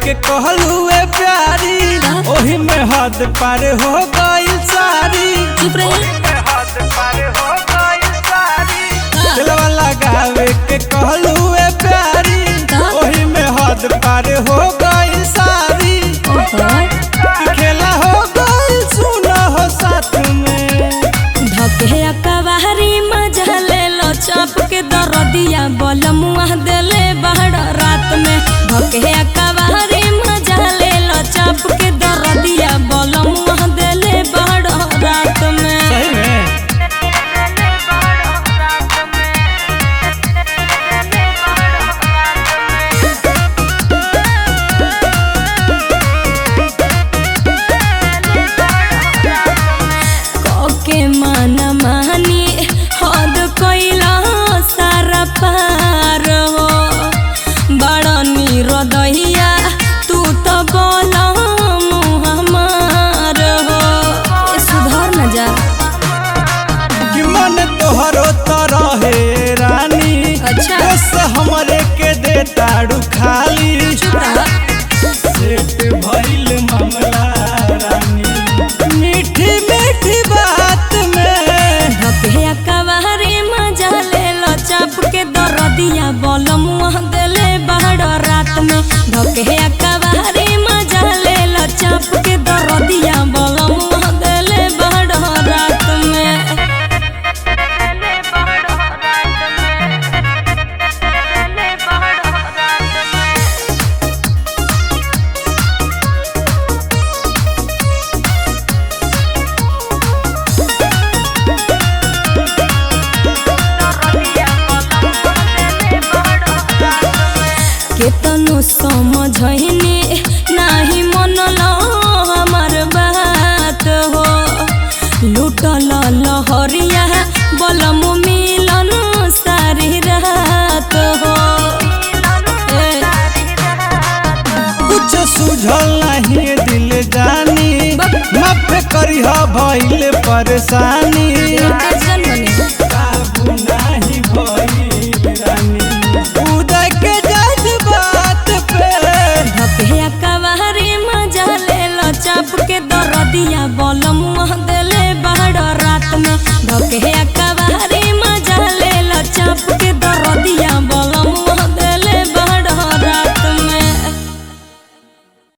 के कहलुए प्यारी ओही में हद पार हो गई सारी चुप रहे दिलवा लगावे के कहलुए प्यारी ओही में हद पार हो गई सारी ओहो खेला हो गई सुना हो साथ में धके अकबारी मजा ले लो चाप के दरदिया बल मुआ देले बाहर रात में धके अकबारी मजा ले लो चाप के दरदिया बल मुआ देले बाहर रात में सही में के मन मानी हद कैला सारा पार हो बड़ निरदैया तू तो बोल हमार हो ए, सुधर न जा कि मन तोहरो तरह हे रानी अच्छा। बस हमरे के दे ताड़ू खाली चुप रह सेट भइल मामला रानी मीठी मीठी बात में धके अकबारी मजा ले लो चाप के दरदिया बल मुँह देले बाहर रात में धके अकबारी मजा ले लो चाप के दरदिया बल मुँह देले बाहर रात में केतनो समझैनी नाही मनलो हमर बात हो लुटल लहरिया बलम मिलन सारी रात हो ए, कुछ सुझल नहीं दिल जानी माफ करिह भइल परेशानी टेंशन बनी काबू नाही भइल रानी उदय के जज्बात पे धके अकबारी मजा ले लो चाप के दरदिया बल मुँह दे